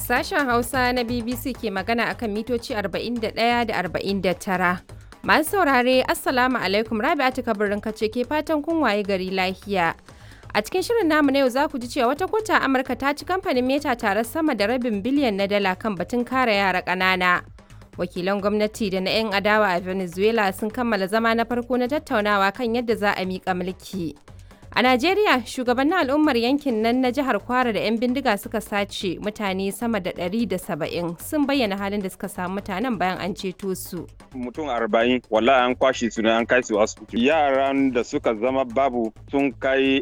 Sashen Hausa na BBC ke magana akan mitoci 41 da 49. Masu saurare, Assalamu alaikum Rabi'atu kabirin kace ke fatan kun waye gari lafiya. A cikin shirin namu na yau za ku ji cewa wata kota Amurka ta ci kamfanin Meta tare sama da rabin biliyan na dala kan batun kare yara ƙanana. Wakilan gwamnati da na 'yan adawa a Venezuela sun kammala zama na farko na tattaunawa kan yadda za a miƙa mulki. A Najeriya, shugabannin al'ummar yankin nan na jihar Kwara da 'yan bindiga suka sace mutane sama da 170 sun bayyana halin da suka samu mutanen bayan an ceto su. Mutum arba'in wallahi an kwashe su ne an kai su asibiti. Yaran da suka zama babu sun kai